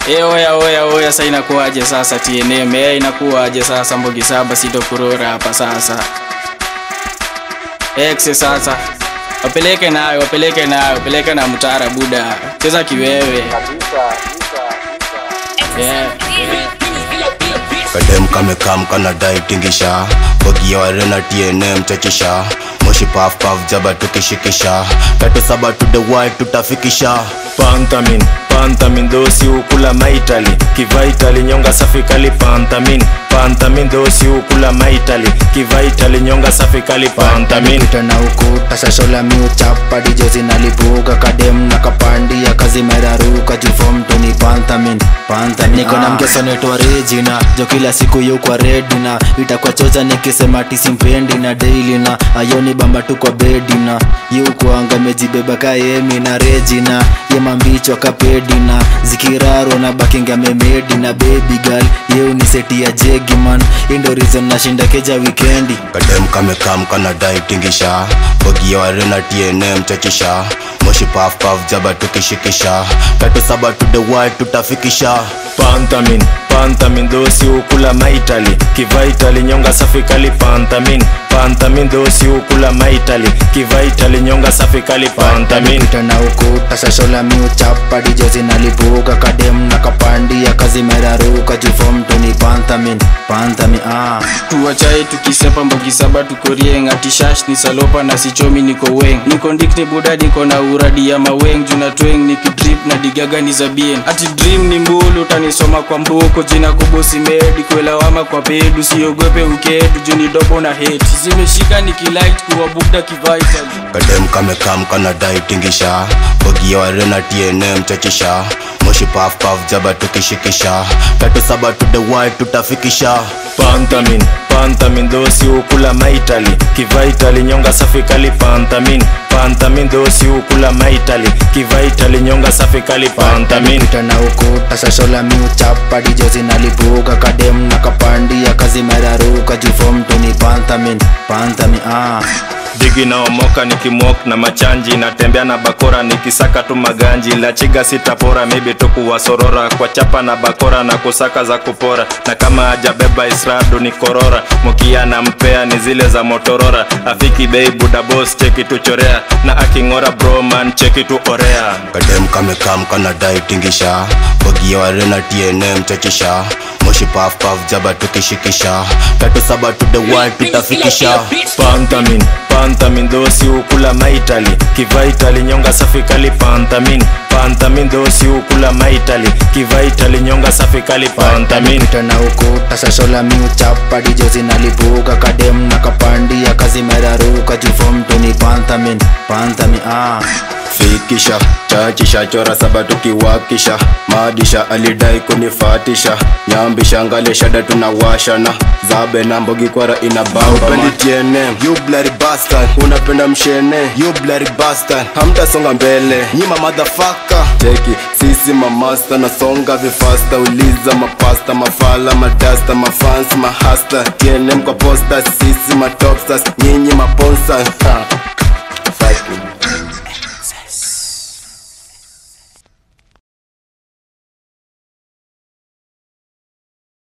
E, oya oya oya, sa inakuwaje sasa TNM? E, inakuwaje sasa Mbogi Saba sitokurora hapa sasa. X sasa. Wapeleke nayo, wapeleke nayo, wapeleke na mtara buda. Cheza kiwewe. Yeah. kadem kamekam kanadai tingisha bogia warena tnm chachisha moshi paf paf jaba tukishikisha tatu saba to the white tutafikisha pantamin pantamin dosi ukula maitali kivaitali nyonga safi kali pantamin pantamin dosi ukula maitali kivaitali nyonga safi kali pantamin pita na ukuta shashola miuchapa dijo zinalipuka kadem na kapandia kazi meraruka jufom toni panthamin panthamin niko na mkesonetwa regina jo kila siku yukwa redina itakuwa chocha nikisema tisimpendi na daily na ayoni bamba tu kwa bedina yukwanga mejibeba kaemi na regina yemambichwa kapedina zikiraro na bakinga memedi na baby girl yeuniseti ya jegiman indo reason nashinda keja wikendi kadem kamekam kanadai tingisha bogia warena tnm chachisha moshi paf paf jaba tukishikisha tatu saba to the white tutafikisha pantamin pantamin dosi ukula maitali kivaitali nyonga safi kali pantamin pantamin dosi ukula maitali kivaitali nyonga safi kali pantamin pita na ukuta shashola miuchapa dijo zinalipuka kadem na kapandia kazi meraruka jufom toni panthamin panthamin ah. tuwachai tukisepa Mbogi Saba tuko rieng atishash ni salopa na sichomi niko weng niko ndikni buda niko na uradi ya maweng juna tweng nikidrip na digaga ni zabien ati dream ni mbulu utanisoma kwa mbuko jina kubosi medi kuelawama kwa pedu siogope ukedu juni dobo na heti zimeshika nikilight kuwa bugda kivital kadem kamekam kanadai tingisha bogia warena tnm chachisha moshi paf paf jaba tukishikisha tatu saba to the white tutafikisha pantamin pantamin dosi ukula maitali kivaitali nyonga safi kali pantamin pantamin dosi ukula maitali kivaitali nyonga safi kali pantamin pita na ukuta shashola miuchapa dijo zinalipuka kadem na kapandia kazi meraruka jufom toni panthamin panthamin ah. digi naomoka nikimwok na machanji natembea na bakora nikisaka tu maganji la chiga sitapora mibi tu kuwasorora kwa chapa na bakora na kusaka za kupora na kama ajabeba isradu ni korora mukia na mpea ni zile za motorora afiki bei buda bos cheki tu chorea na aking'ora broman cheki tu orea kadem kamekam kanadai tingisha bogia warena tnm chachisha moshi paf paf jaba tukishikisha tatu saba to the white tutafikisha pantamin pantamin dosi ukula maitali kivaitali nyonga safi kali pantamin pantamin dosi ukula maitali kivaitali nyonga safi kali pantamin pita na ukuta shashola miuchapa dijo zinalipuka kadem na kapandia kazi meraruka jufom toni panthamin panthamin ah. fikisha chachisha chora saba tukiwakisha madisha alidai kunifatisha nyambisha ngale shada tunawashana zabe na mbogi kwara ina bamba tnm you bloody bastard unapenda mshene you bloody bastard hamtasonga mbele nyima motherfucker cheki sisi mamasta nasonga vifasta uliza mapasta mafala madasta mafans mahasta tnm kwa posta sisi matopstars nyinyi maponsa ha. Fight me.